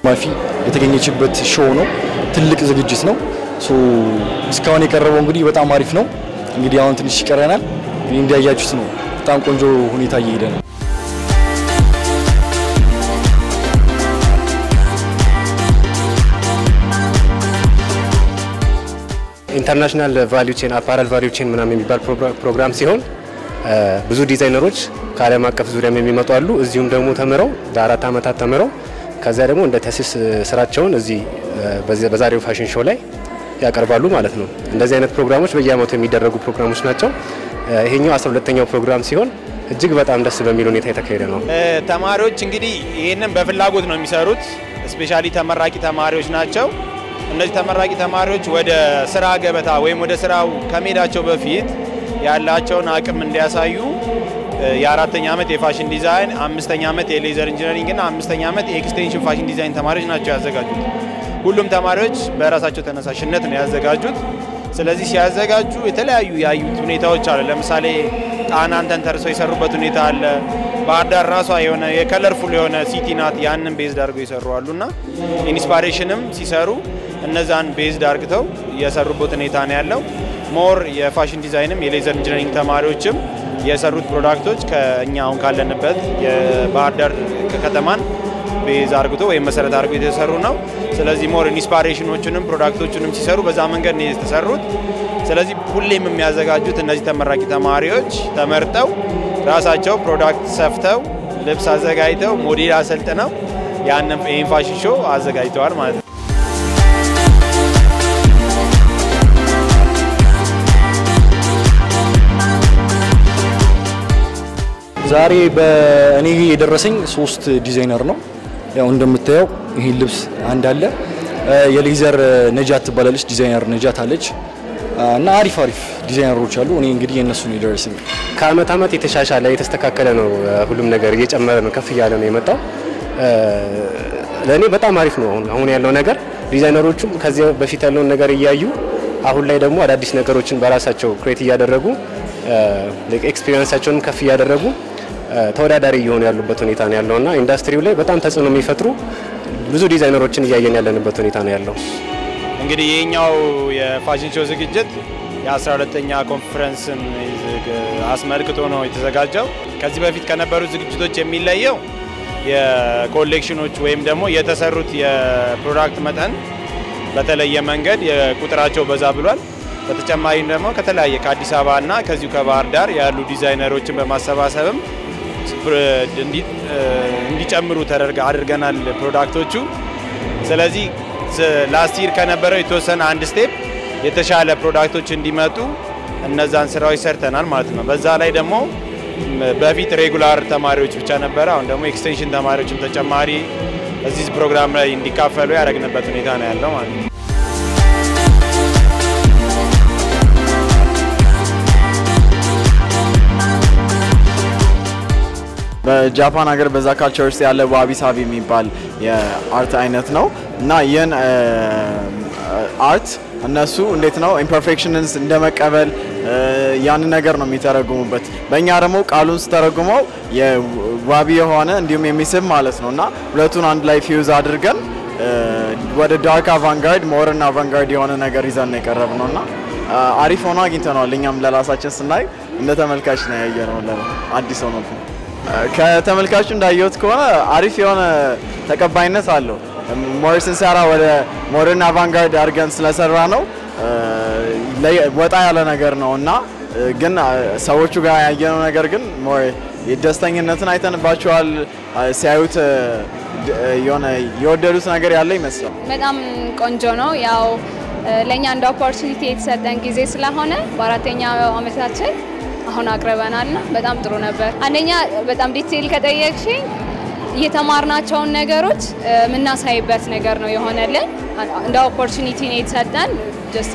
ማፊ የተገኘችበት ሾው ነው። ትልቅ ዝግጅት ነው። ሶ እስካሁን የቀረበው እንግዲህ በጣም አሪፍ ነው። እንግዲህ አሁን ትንሽ ይቀረናል። እንግዲህ እንዲያያችሁት ነው። በጣም ቆንጆ ሁኔታ እየሄደ ነው። ኢንተርናሽናል ቫሊዩ ቼን አፓራል ቫሊዩ ቼን ምናምን የሚባል ፕሮግራም ሲሆን ብዙ ዲዛይነሮች ከዓለም አቀፍ ዙሪያም የሚመጡ አሉ። እዚሁም ደግሞ ተምረው ለአራት ዓመታት ተምረው ከዚያ ደግሞ እንደ ተሲስ ስራቸውን እዚህ በዛሬው ፋሽን ሾው ላይ ያቀርባሉ ማለት ነው። እንደዚህ አይነት ፕሮግራሞች በየአመቱ የሚደረጉ ፕሮግራሞች ናቸው። ይሄኛው አስራ ሁለተኛው ፕሮግራም ሲሆን እጅግ በጣም ደስ በሚል ሁኔታ የተካሄደ ነው። ተማሪዎች እንግዲህ ይህንን በፍላጎት ነው የሚሰሩት። ስፔሻሊ ተመራቂ ተማሪዎች ናቸው። እነዚህ ተመራቂ ተማሪዎች ወደ ስራ ገበታ ወይም ወደ ስራው ከመሄዳቸው በፊት ያላቸውን አቅም እንዲያሳዩ የአራተኛ ዓመት የፋሽን ዲዛይን፣ አምስተኛ ዓመት የሌዘር ኢንጂነሪንግ እና አምስተኛ ዓመት የኤክስቴንሽን ፋሽን ዲዛይን ተማሪዎች ናቸው ያዘጋጁት። ሁሉም ተማሪዎች በራሳቸው ተነሳሽነት ነው ያዘጋጁት። ስለዚህ ሲያዘጋጁ የተለያዩ ያዩት ሁኔታዎች አለ። ለምሳሌ ጣናን ተንተርሰው የሰሩበት ሁኔታ አለ። ባህር ዳር ራሷ የሆነ የከለርፉል የሆነ ሲቲ ናት። ያንን ቤዝድ አድርገው የሰሩ አሉ እና ኢንስፓሬሽንም ሲሰሩ እነዛን ቤዝድ አርግተው የሰሩበት ሁኔታ ነው ያለው። ሞር የፋሽን ዲዛይንም የሌዘር ኢንጂነሪንግ ተማሪዎችም የሰሩት ፕሮዳክቶች ከእኛ አሁን ካለንበት የባህር ዳር ከተማን ቤዝ አርግቶ ወይም መሰረት አድርጎ የተሰሩ ነው። ስለዚህ ሞር ኢንስፓሬሽኖቹንም ፕሮዳክቶቹንም ሲሰሩ በዛ መንገድ ነው የተሰሩት። ስለዚህ ሁሌም የሚያዘጋጁት እነዚህ ተመራቂ ተማሪዎች ተመርጠው ራሳቸው ፕሮዳክት ሰፍተው ልብስ አዘጋጅተው ሞዴል አሰልጥነው ያንን ይህን ፋሽን ሾው አዘጋጅተዋል ማለት ነው። ዛሬ በእኔ የደረሰኝ ሶስት ዲዛይነር ነው። ያው እንደምታየው ይህ ልብስ አንድ አለ። የሌዘር ነጃት ትባላለች፣ ዲዛይነር ነጃት አለች እና አሪፍ አሪፍ ዲዛይነሮች አሉ። እኔ እንግዲህ የእነሱ ነው የደረሰኝ። ከአመት አመት የተሻሻለ የተስተካከለ ነው። ሁሉም ነገር እየጨመረ ነው፣ ከፍ እያለ ነው የመጣው። ለእኔ በጣም አሪፍ ነው አሁን አሁን ያለው ነገር። ዲዛይነሮቹም ከዚህ በፊት ያለውን ነገር እያዩ አሁን ላይ ደግሞ አዳዲስ ነገሮችን በራሳቸው ክሬት እያደረጉ ኤክስፒሪየንሳቸውንም ከፍ እያደረጉ ተወዳዳሪ እየሆኑ ያሉበት ሁኔታ ነው ያለውና ኢንዱስትሪው ላይ በጣም ተጽዕኖ የሚፈጥሩ ብዙ ዲዛይነሮችን እያየን ያለንበት ሁኔታ ነው ያለው። እንግዲህ ይህኛው የፋሽን ሾው ዝግጅት የ12ተኛ ኮንፈረንስን አስመልክቶ ነው የተዘጋጀው። ከዚህ በፊት ከነበሩት ዝግጅቶች የሚለየው የኮሌክሽኖች ወይም ደግሞ የተሰሩት የፕሮዳክት መጠን በተለየ መንገድ የቁጥራቸው በዛ ብሏል። በተጨማሪም ደግሞ ከተለያየ ከአዲስ አበባ እና ከዚሁ ከባህር ዳር ያሉ ዲዛይነሮችን በማሰባሰብም እንዲጨምሩ ተደርገ አድርገናል ፕሮዳክቶቹ። ስለዚህ ላስት ይር ከነበረው የተወሰነ አንድ ስቴፕ የተሻለ ፕሮዳክቶች እንዲመጡ እነዛን ስራዎች ሰርተናል ማለት ነው። በዛ ላይ ደግሞ በፊት ሬጉላር ተማሪዎች ብቻ ነበረ። አሁን ደግሞ ኤክስቴንሽን ተማሪዎችም ተጨማሪ እዚህ ፕሮግራም ላይ እንዲካፈሉ ያደረግንበት ሁኔታ ነው ያለው ማለት ነው። በጃፓን ሀገር በዛ ካልቸር ውስጥ ያለ ዋቢ ሳቢ የሚባል የአርት አይነት ነው እና ይህን አርት እነሱ እንዴት ነው ኢምፐርፌክሽንስ እንደመቀበል ያንን ነገር ነው የሚተረጉሙበት። በእኛ ደግሞ ቃሉን ስተረጉመው የዋቢ የሆነ እንዲሁም የሚስብ ማለት ነው እና ሁለቱን አንድ ላይ ፊውዝ አድርገን ወደ ዳርክ አቫንጋርድ ሞርን አቫንጋርድ የሆነ ነገር ይዘን ነው የቀረብ ነው እና አሪፍ ሆኖ አግኝተነዋል። እኛም ለራሳችን ስናይ እንደ ተመልካች ነው ያየ ነው አዲስ ሆኖ ከተመልካቹ እንዳየሁት ከሆነ አሪፍ የሆነ ተቀባይነት አለው። ሞር ስንሰራ ወደ ሞደርን አቫንጋርድ አድርገን ስለሰራ ነው ወጣ ያለ ነገር ነው እና ግን ሰዎቹ ጋር ያየነው ነገር ግን ሞር ደስተኝነትን አይተንባቸዋል። ሲያዩት የሆነ የወደዱት ነገር ያለ ይመስላል። በጣም ቆንጆ ነው። ያው ለእኛ እንደ ኦፖርቹኒቲ የተሰጠን ጊዜ ስለሆነ በአራተኛው አመታችን አሁን አቅርበናል እና በጣም ጥሩ ነበር። አንደኛ በጣም ዲቴይል ከጠየቅሽኝ የተማርናቸውን ነገሮች የምናሳይበት ነገር ነው የሆነልን። እንደ ኦፖርቹኒቲ ነው የተሰጠን። ጀስት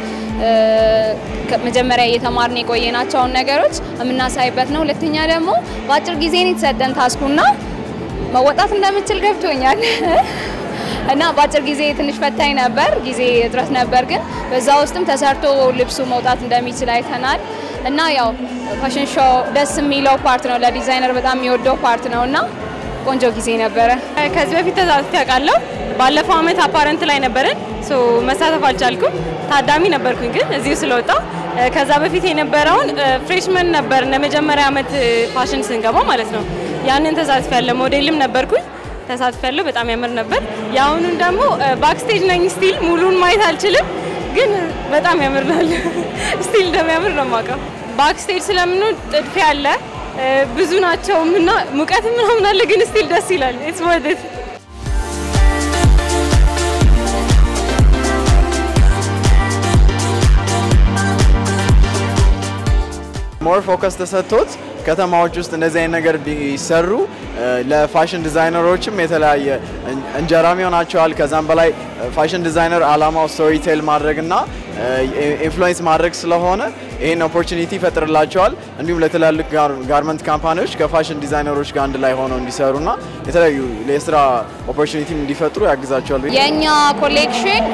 መጀመሪያ እየተማርን የቆየናቸውን ነገሮች የምናሳይበት ነው። ሁለተኛ ደግሞ በአጭር ጊዜ ነው የተሰጠን ታስኩና መወጣት እንደምችል ገብቶኛል እና በአጭር ጊዜ ትንሽ ፈታኝ ነበር፣ ጊዜ እጥረት ነበር። ግን በዛ ውስጥም ተሰርቶ ልብሱ መውጣት እንደሚችል አይተናል። እና ያው ፋሽን ሾው ደስ የሚለው ፓርት ነው፣ ለዲዛይነር በጣም የሚወደው ፓርት ነው እና ቆንጆ ጊዜ ነበረ። ከዚህ በፊት ተሳትፌ አውቃለሁ ባለፈው አመት አፓረንት ላይ ነበረን ሶ መሳተፍ አልቻልኩም። ታዳሚ ነበርኩኝ ግን እዚሁ ስለወጣው ከዛ በፊት የነበረውን ፍሬሽመን ነበር ለመጀመሪያ አመት ፋሽን ስንገባ ማለት ነው። ያንን ተሳትፍ ያለ ሞዴልም ነበርኩኝ ተሳትፍ ያለው በጣም ያምር ነበር። የአሁኑን ደግሞ ባክስቴጅ ነኝ ስቲል ሙሉን ማየት አልችልም፣ ግን በጣም ያምርናል። ስቲል እንደሚያምር ነው የማውቀው። ባክስቴጅ ስለምንሆን ጥድፊያ አለ ብዙ ናቸው እና ሙቀት ምናምን አለ፣ ግን ስቲል ደስ ይላል። ኢትስ ወርት ኢት ሞር ፎከስ ተሰጥቶት ከተማዎች ውስጥ እንደዚህ አይነት ነገር ቢሰሩ ለፋሽን ዲዛይነሮችም የተለያየ እንጀራም ይሆናቸዋል። ከዛም በላይ ፋሽን ዲዛይነር አላማው ስቶሪ ቴል ማድረግና ኢንፍሉዌንስ ማድረግ ስለሆነ ይህን ኦፖርቹኒቲ ይፈጥርላቸዋል። እንዲሁም ለትላልቅ ጋርመንት ካምፓኒዎች ከፋሽን ዲዛይነሮች ጋር አንድ ላይ ሆነው እንዲሰሩና የተለያዩ የስራ ኦፖርቹኒቲ እንዲፈጥሩ ያግዛቸዋል። የእኛ ኮሌክሽን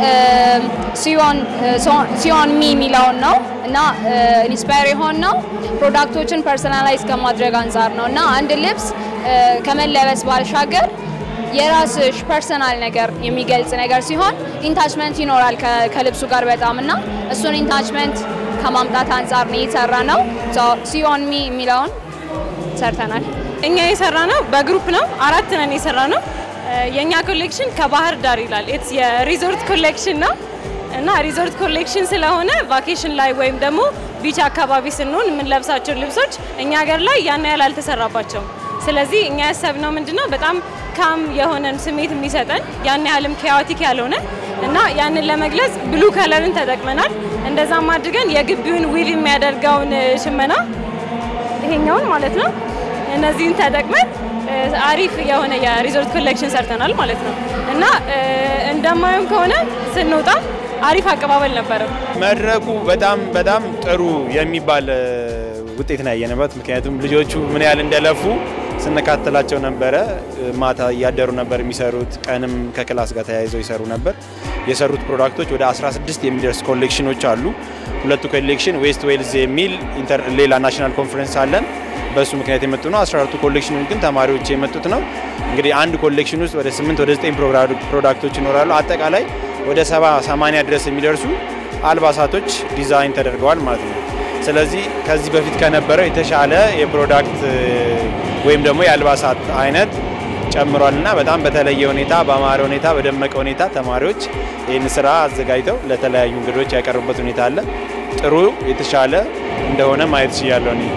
ሲዮን ሚ የሚለውን ነው እና ኢንስፓየር የሆን ነው ፕሮዳክቶችን ፐርሰናላይዝ ከማድረግ አንጻር ነው እና አንድ ልብስ ከመለበስ ባሻገር የራስሽ ፐርሰናል ነገር የሚገልጽ ነገር ሲሆን ኢንታችመንት ይኖራል ከልብሱ ጋር በጣም እና እሱን ኢንታችመንት ከማምጣት አንጻር ነው የሰራ ነው። ሲዮን ሚ የሚለውን ሰርተናል። እኛ የሰራ ነው በግሩፕ ነው፣ አራት ነን የሰራ ነው። የእኛ ኮሌክሽን ከባህር ዳር ይላል። ኢትስ የሪዞርት ኮሌክሽን ነው እና ሪዞርት ኮሌክሽን ስለሆነ ቫኬሽን ላይ ወይም ደግሞ ቢች አካባቢ ስንሆን የምንለብሳቸው ልብሶች እኛ ሀገር ላይ ያን ያህል አልተሰራባቸውም። ስለዚህ እኛ ያሰብነው ምንድነው በጣም ካም የሆነን ስሜት የሚሰጠን ያን ያህልም ኬዋቲክ ያልሆነ እና ያንን ለመግለጽ ብሉ ከለርን ተጠቅመናል። እንደዛም አድርገን የግቢውን ዊቭ የሚያደርገውን ሽመና ይሄኛውን ማለት ነው እነዚህን ተጠቅመን አሪፍ የሆነ የሪዞርት ኮሌክሽን ሰርተናል ማለት ነው እና እንደማየም ከሆነ ስንወጣ አሪፍ አቀባበል ነበረው። መድረኩ በጣም በጣም ጥሩ የሚባል ውጤት ነው ያየንበት። ምክንያቱም ልጆቹ ምን ያህል እንደለፉ ስንካተላቸው ነበረ። ማታ እያደሩ ነበር የሚሰሩት፣ ቀንም ከክላስ ጋር ተያይዘው ይሰሩ ነበር። የሰሩት ፕሮዳክቶች ወደ 16 የሚደርስ ኮሌክሽኖች አሉ። ሁለቱ ኮሌክሽን ዌስት ዌልዝ የሚል ሌላ ናሽናል ኮንፈረንስ አለን። በእሱ ምክንያት የመጡ ነው። 14ቱ ኮሌክሽኖች ግን ተማሪዎች የመጡት ነው። እንግዲህ አንድ ኮሌክሽን ውስጥ ወደ 8 ወደ 9 ፕሮዳክቶች ይኖራሉ። አጠቃላይ ወደ 70 80 ድረስ የሚደርሱ አልባሳቶች ዲዛይን ተደርገዋል ማለት ነው። ስለዚህ ከዚህ በፊት ከነበረው የተሻለ የፕሮዳክት ወይም ደግሞ የአልባሳት አይነት ጨምሯል እና በጣም በተለየ ሁኔታ በአማረ ሁኔታ በደመቀ ሁኔታ ተማሪዎች ይህን ስራ አዘጋጅተው ለተለያዩ እንግዶች ያቀርቡበት ሁኔታ አለ። ጥሩ የተሻለ እንደሆነ ማየት ችያለሁ እኔ።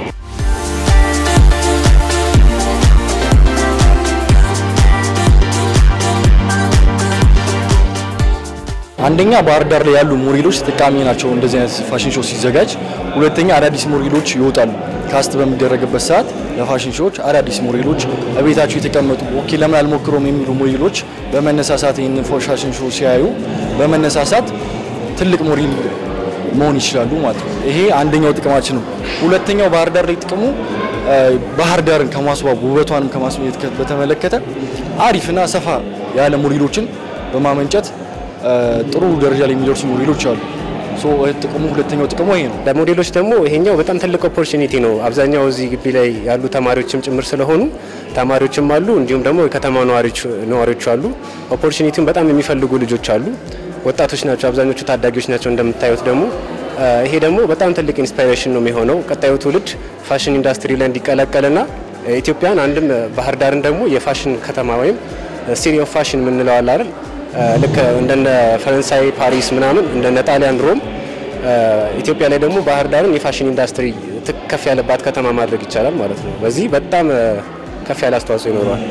አንደኛ ባህር ዳር ላይ ያሉ ሞዴሎች ተጠቃሚ ናቸው እንደዚህ አይነት ፋሽን ሾው ሲዘጋጅ። ሁለተኛ አዳዲስ ሞዴሎች ይወጣሉ። ካስት በሚደረግበት ሰዓት ለፋሽን ሾዎች አዳዲስ ሞዴሎች በቤታቸው የተቀመጡ ኦኬ ለምን አልሞክሮም የሚሉ ሞዴሎች በመነሳሳት ይህንን ፋሽን ሾው ሲያዩ በመነሳሳት ትልቅ ሞዴል መሆን ይችላሉ ማለት ነው። ይሄ አንደኛው ጥቅማችን ነው። ሁለተኛው ባህር ዳር ላይ ጥቅሙ ባህር ዳርን ከማስዋብ ውበቷንም ከማስሜት በተመለከተ አሪፍና ሰፋ ያለ ሞዴሎችን በማመንጨት ጥሩ ደረጃ ላይ የሚደርሱ ሞዴሎች አሉ። ጥቅሙ ሁለተኛው ጥቅሙ ይሄ ነው። ለሞዴሎች ደግሞ ይሄኛው በጣም ትልቅ ኦፖርቹኒቲ ነው። አብዛኛው እዚህ ግቢ ላይ ያሉ ተማሪዎችም ጭምር ስለሆኑ ተማሪዎችም አሉ፣ እንዲሁም ደግሞ የከተማ ነዋሪዎች አሉ። ኦፖርቹኒቲውን በጣም የሚፈልጉ ልጆች አሉ። ወጣቶች ናቸው፣ አብዛኞቹ ታዳጊዎች ናቸው። እንደምታዩት ደግሞ ይሄ ደግሞ በጣም ትልቅ ኢንስፓይሬሽን ነው የሚሆነው ቀጣዩ ትውልድ ፋሽን ኢንዱስትሪ ላይ እንዲቀላቀልና ኢትዮጵያን አንድም ባህር ዳርን ደግሞ የፋሽን ከተማ ወይም ሲቲ ኦፍ ፋሽን የምንለው አለ አይደል ልክ እንደነ ፈረንሳይ ፓሪስ ምናምን እንደነ ጣሊያን ሮም ኢትዮጵያ ላይ ደግሞ ባህር ዳርን የፋሽን ኢንዱስትሪ ከፍ ያለባት ከተማ ማድረግ ይቻላል ማለት ነው። በዚህ በጣም ከፍ ያለ አስተዋጽኦ ይኖረዋል።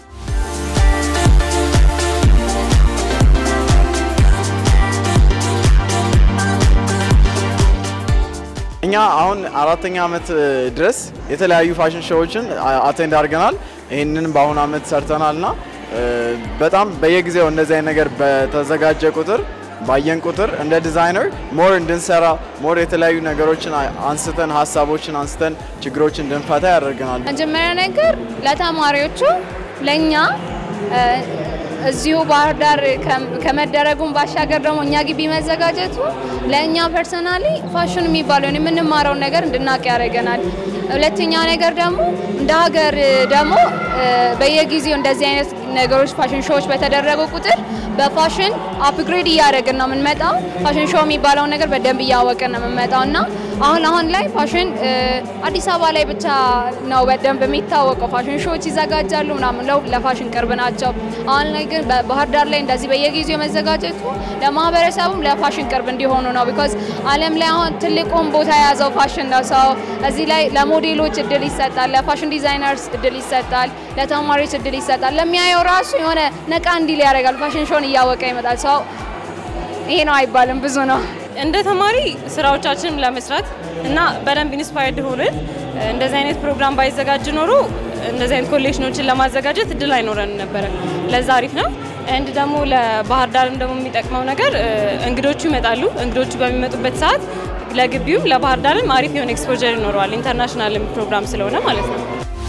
እኛ አሁን አራተኛ ዓመት ድረስ የተለያዩ ፋሽን ሾዎችን አቴንድ አድርገናል። ይህንን በአሁኑ ዓመት ሰርተናልና በጣም በየጊዜው እንደዚህ አይነት ነገር በተዘጋጀ ቁጥር ባየን ቁጥር እንደ ዲዛይነር ሞር እንድንሰራ ሞር የተለያዩ ነገሮችን አንስተን ሀሳቦችን አንስተን ችግሮችን እንድንፈታ ያደርገናል። መጀመሪያ ነገር ለተማሪዎቹ ለእኛ እዚሁ ባህር ዳር ከመደረጉም ባሻገር ደግሞ እኛ ግቢ መዘጋጀቱ ለእኛ ፐርሰናሊ ፋሽን የሚባለውን የምንማረውን ነገር እንድናውቅ ያደርገናል። ሁለተኛ ነገር ደግሞ እንደ ሀገር ደግሞ በየጊዜው እንደዚህ አይነት ነገሮች ፋሽን ሾዎች በተደረጉ ቁጥር በፋሽን አፕግሬድ እያደረግን ነው የምንመጣው። ፋሽን ሾው የሚባለውን ነገር በደንብ እያወቅን ነው የምንመጣው እና አሁን አሁን ላይ ፋሽን አዲስ አበባ ላይ ብቻ ነው በደንብ የሚታወቀው። ፋሽን ሾዎች ይዘጋጃሉ ምናምን ለው ለፋሽን ቅርብ ናቸው። አሁን ላይ ግን በባህር ዳር ላይ እንደዚህ በየጊዜው መዘጋጀቱ ለማህበረሰቡም ለፋሽን ቅርብ እንዲሆኑ ነው። ቢኮዝ ዓለም ላይ አሁን ትልቁን ቦታ የያዘው ፋሽን ነው። ሰው እዚህ ላይ ለሞዴሎች እድል ይሰጣል፣ ለፋሽን ዲዛይነርስ እድል ይሰጣል፣ ለተማሪዎች እድል ይሰጣል። ለሚያየው ራሱ የሆነ ነቃ እንዲል ያደርጋል። ፋሽን ሾውን እያወቀ ይመጣል። ሰው ይሄ ነው አይባልም፣ ብዙ ነው። እንደ ተማሪ ስራዎቻችንም ለመስራት እና በደንብ ኢንስፓየርድ ሆነን እንደዚህ አይነት ፕሮግራም ባይዘጋጅ ኖሮ እንደዚህ አይነት ኮሌክሽኖችን ለማዘጋጀት እድል አይኖረን ነበረ። ለዛ አሪፍ ነው። እንድ ደግሞ ለባህር ዳርም ደግሞ የሚጠቅመው ነገር እንግዶቹ ይመጣሉ። እንግዶቹ በሚመጡበት ሰዓት ለግቢውም ለባህር ዳርም አሪፍ የሆነ ኤክስፖጀር ይኖረዋል። ኢንተርናሽናል ፕሮግራም ስለሆነ ማለት ነው።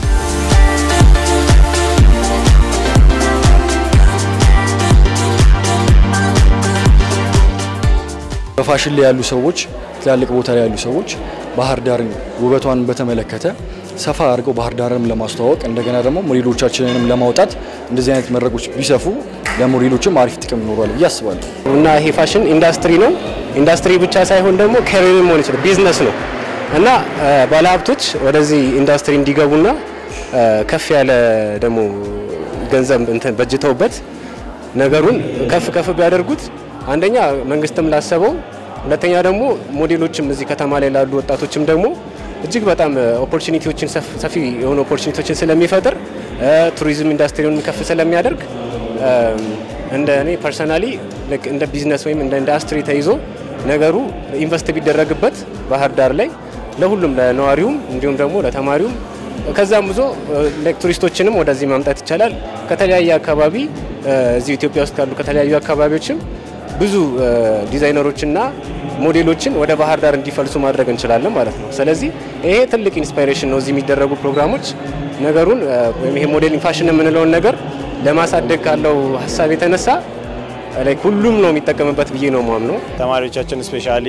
በፋሽን ላይ ያሉ ሰዎች ትላልቅ ቦታ ላይ ያሉ ሰዎች ባህር ዳርን ውበቷን በተመለከተ ሰፋ አድርገው ባህር ዳርንም ለማስተዋወቅ እንደገና ደግሞ ሞዴሎቻችንንም ለማውጣት እንደዚህ አይነት መድረኮች ቢሰፉ ለሞዴሎችም አሪፍ ጥቅም ይኖሯል ብዬ አስባለሁ። እና ይሄ ፋሽን ኢንዱስትሪ ነው። ኢንዱስትሪ ብቻ ሳይሆን ደግሞ ከሪር መሆን ይችላል፣ ቢዝነስ ነው እና ባለሀብቶች ወደዚህ ኢንዱስትሪ እንዲገቡና ከፍ ያለ ደግሞ ገንዘብ እንትን በጅተውበት ነገሩን ከፍ ከፍ ቢያደርጉት አንደኛ መንግስትም ላሰበው፣ ሁለተኛ ደግሞ ሞዴሎችም እዚህ ከተማ ላይ ላሉ ወጣቶችም ደግሞ እጅግ በጣም ኦፖርቹኒቲዎችን ሰፊ የሆኑ ኦፖርቹኒቲዎችን ስለሚፈጥር ቱሪዝም ኢንዱስትሪውን ከፍ ስለሚያደርግ እንደ እኔ ፐርሰናሊ እንደ ቢዝነስ ወይም እንደ ኢንዱስትሪ ተይዞ ነገሩ ኢንቨስት ቢደረግበት ባህር ዳር ላይ ለሁሉም ለነዋሪውም እንዲሁም ደግሞ ለተማሪውም ከዛም ብዙ ቱሪስቶችንም ወደዚህ ማምጣት ይቻላል። ከተለያየ አካባቢ እዚህ ኢትዮጵያ ውስጥ ካሉ ከተለያዩ አካባቢዎችም ብዙ ዲዛይነሮችና ሞዴሎችን ወደ ባህር ዳር እንዲፈልሱ ማድረግ እንችላለን ማለት ነው። ስለዚህ ይሄ ትልቅ ኢንስፓይሬሽን ነው። እዚህ የሚደረጉ ፕሮግራሞች ነገሩን ወይም ይሄ ሞዴሊንግ ፋሽን የምንለውን ነገር ለማሳደግ ካለው ሀሳብ የተነሳ ላይ ሁሉም ነው የሚጠቀምበት ብዬ ነው ማምነው። ተማሪዎቻችን ስፔሻሊ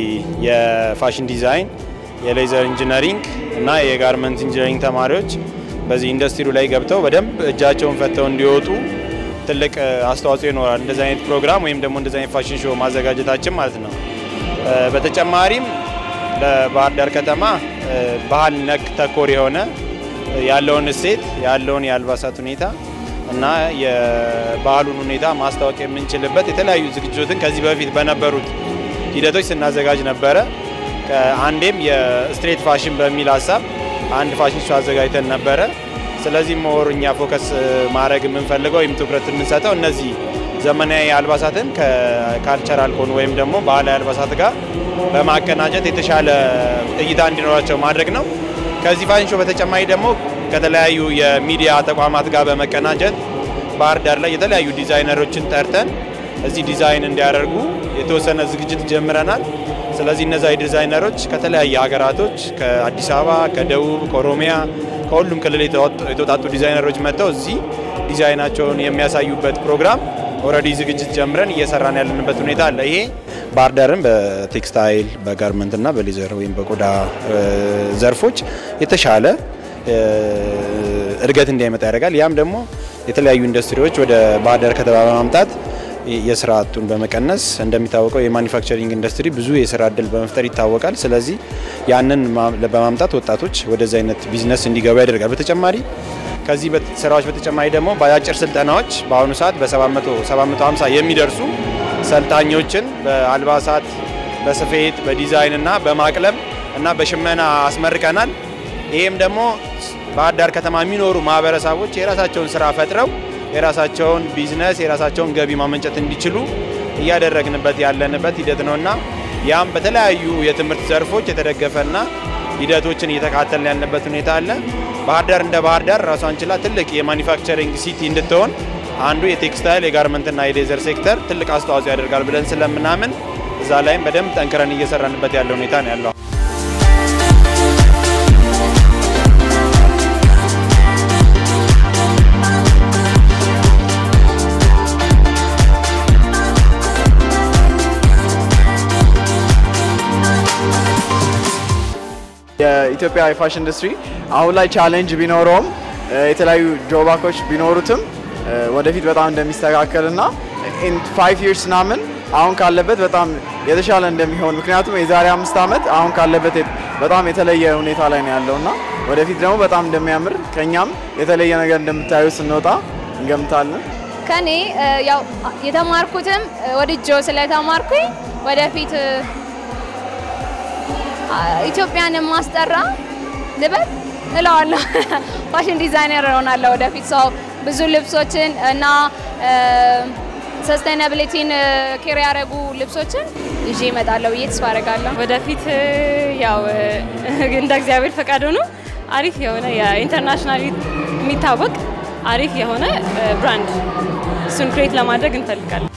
የፋሽን ዲዛይን፣ የሌዘር ኢንጂነሪንግ እና የጋርመንት ኢንጂነሪንግ ተማሪዎች በዚህ ኢንዱስትሪው ላይ ገብተው በደንብ እጃቸውን ፈተው እንዲወጡ ትልቅ አስተዋጽኦ ይኖራል። እንደዚህ አይነት ፕሮግራም ወይም ደግሞ እንደዚህ አይነት ፋሽን ሾው ማዘጋጀታችን ማለት ነው። በተጨማሪም ለባህር ዳር ከተማ ባህል ነክ ተኮር የሆነ ያለውን እሴት ያለውን የአልባሳት ሁኔታ እና የባህሉን ሁኔታ ማስታወቅ የምንችልበት የተለያዩ ዝግጅቶችን ከዚህ በፊት በነበሩት ሂደቶች ስናዘጋጅ ነበረ። አንዴም የስትሬት ፋሽን በሚል ሀሳብ አንድ ፋሽን ሾው አዘጋጅተን ነበረ። ስለዚህ ሞር እኛ ፎከስ ማድረግ የምንፈልገው ወይም ትኩረት የምንሰጠው እነዚህ ዘመናዊ አልባሳትን ከካልቸራል ከሆኑ ወይም ደግሞ ባህላዊ አልባሳት ጋር በማቀናጀት የተሻለ እይታ እንዲኖራቸው ማድረግ ነው። ከዚህ ፋሽን ሾው በተጨማሪ ደግሞ ከተለያዩ የሚዲያ ተቋማት ጋር በመቀናጀት ባህር ዳር ላይ የተለያዩ ዲዛይነሮችን ጠርተን እዚህ ዲዛይን እንዲያደርጉ የተወሰነ ዝግጅት ጀምረናል። ስለዚህ እነዚያ ዲዛይነሮች ከተለያየ ሀገራቶች ከአዲስ አበባ፣ ከደቡብ፣ ከኦሮሚያ ከሁሉም ክልል የተወጣጡ ዲዛይነሮች መጥተው እዚህ ዲዛይናቸውን የሚያሳዩበት ፕሮግራም ኦልሬዲ ዝግጅት ጀምረን እየሰራን ያለንበት ሁኔታ አለ። ይሄ ባህር ዳርን በቴክስታይል በጋርመንት እና በሌዘር ወይም በቆዳ ዘርፎች የተሻለ እድገት እንዲያመጣ ያደርጋል። ያም ደግሞ የተለያዩ ኢንዱስትሪዎች ወደ ባህር ዳር ከተማ በማምጣት የስራ አጡን በመቀነስ እንደሚታወቀው የማኒፋክቸሪንግ ኢንዱስትሪ ብዙ የስራ እድል በመፍጠር ይታወቃል። ስለዚህ ያንን በማምጣት ወጣቶች ወደዚህ አይነት ቢዝነስ እንዲገቡ ያደርጋል። በተጨማሪ ከዚህ ስራዎች በተጨማሪ ደግሞ በአጫጭር ስልጠናዎች በአሁኑ ሰዓት በ750 የሚደርሱ ሰልጣኞችን በአልባሳት፣ በስፌት፣ በዲዛይን እና በማቅለም እና በሽመና አስመርቀናል። ይህም ደግሞ ባህር ዳር ከተማ የሚኖሩ ማህበረሰቦች የራሳቸውን ስራ ፈጥረው የራሳቸውን ቢዝነስ የራሳቸውን ገቢ ማመንጨት እንዲችሉ እያደረግንበት ያለንበት ሂደት ነውና ያም በተለያዩ የትምህርት ዘርፎች የተደገፈና ሂደቶችን እየተካተልን ያለበት ሁኔታ አለ። ባህር ዳር እንደ ባህር ዳር ራሷን ችላ ትልቅ የማኒፋክቸሪንግ ሲቲ እንድትሆን አንዱ የቴክስታይል የጋርመንትና የሌዘር ሴክተር ትልቅ አስተዋጽኦ ያደርጋል ብለን ስለምናምን እዛ ላይም በደንብ ጠንክረን እየሰራንበት ያለ ሁኔታ ነው ያለው። የኢትዮጵያ የፋሽን ኢንዱስትሪ አሁን ላይ ቻሌንጅ ቢኖረውም የተለያዩ ጆባኮች ቢኖሩትም ወደፊት በጣም እንደሚስተካከል እና ኢን ፋይቭ ይርስ ምናምን አሁን ካለበት በጣም የተሻለ እንደሚሆን ምክንያቱም የዛሬ አምስት ዓመት አሁን ካለበት በጣም የተለየ ሁኔታ ላይ ነው ያለው እና ወደፊት ደግሞ በጣም እንደሚያምር ከኛም የተለየ ነገር እንደምታዩ ስንወጣ እንገምታለን። ከኔ ያው የተማርኩትም ወድጄው ስለተማርኩኝ ወደፊት ኢትዮጵያን ማስጠራ ልበል እለዋለሁ። ፋሽን ዲዛይነር እሆናለሁ ወደፊት ሰው ብዙ ልብሶችን እና ሰስቴናብሊቲን ኬር ያደረጉ ልብሶችን ይዤ እመጣለሁ ብዬ ተስፋ አደርጋለሁ። ወደፊት ያው እንደ እግዚአብሔር ፈቃድ ሆኖ አሪፍ የሆነ የኢንተርናሽናል የሚታወቅ አሪፍ የሆነ ብራንድ እሱን ክሬት ለማድረግ እንፈልጋለን።